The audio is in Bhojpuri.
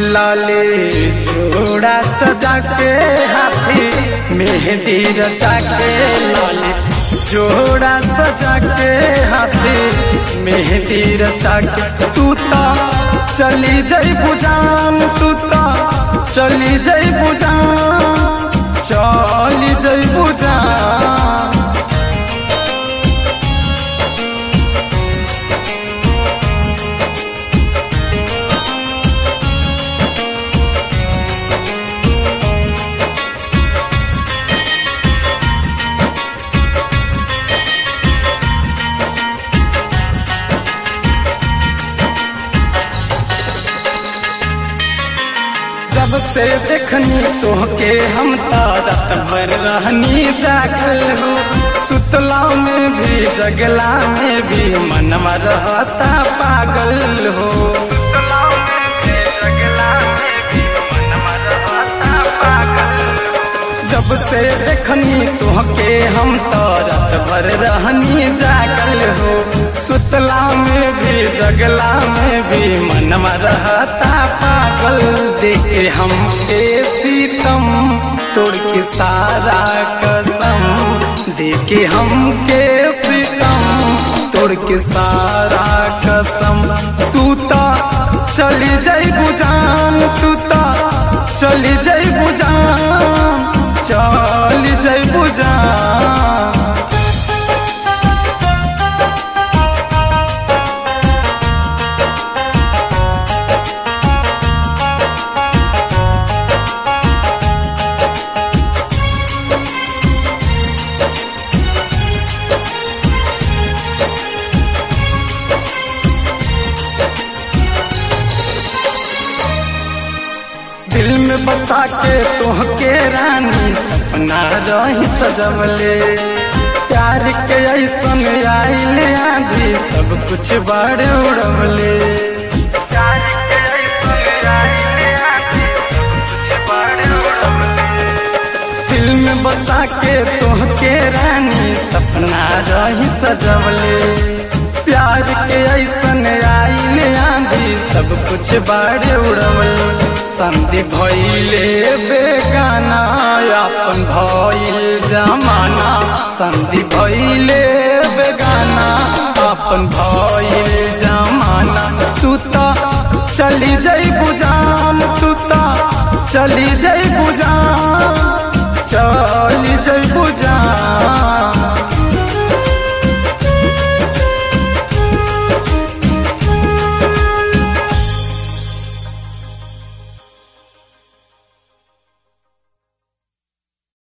लाले जोड़ा सजा के हाथी मेहंदी रचा के लाले जोड़ा सजा के हाथी मेहंदी रचा के तू तो चली जई बुजान तू तो चली जई बुजान चली जई बुजान जब से देखनी तोहके हम तारत भर रहनी जागल हो सुतला में भी जगला में भी मनवा रहता पागल हो सुतला में भी जगला में भी मनवा रहता पागल हो। जब से देखनी तोहके हम तारत भर रहनी जागल हो सुतला में भी जगला में भी मनवा रहता पागल देखे हम के सीतम तोड़ के सारा कसम देखे हम के सीतम तोड़ के सारा कसम तू तो चली जाई बुजान तू तो चली जाई बुजान चली जाई बुजान दिल में बसा के तोहके रानी सपना रही सजवले प्यार के ऐसन आइले आधी सब कुछ बड़ उड़वले प्यार के ऐसन आइले आधी सब कुछ बड़ उड़वले दिल में बसा के तोहके रानी सपना रही सजवले प्यार के ऐसन आइले आंधी सब कुछ बाड़े उड़वले संधि भइले बेगाना अपन भइल जमाना संधि भइले बेगाना अपन भइल जमाना तू तो चली जई बुजान तू तो चली जई बुजान चली जई बुजान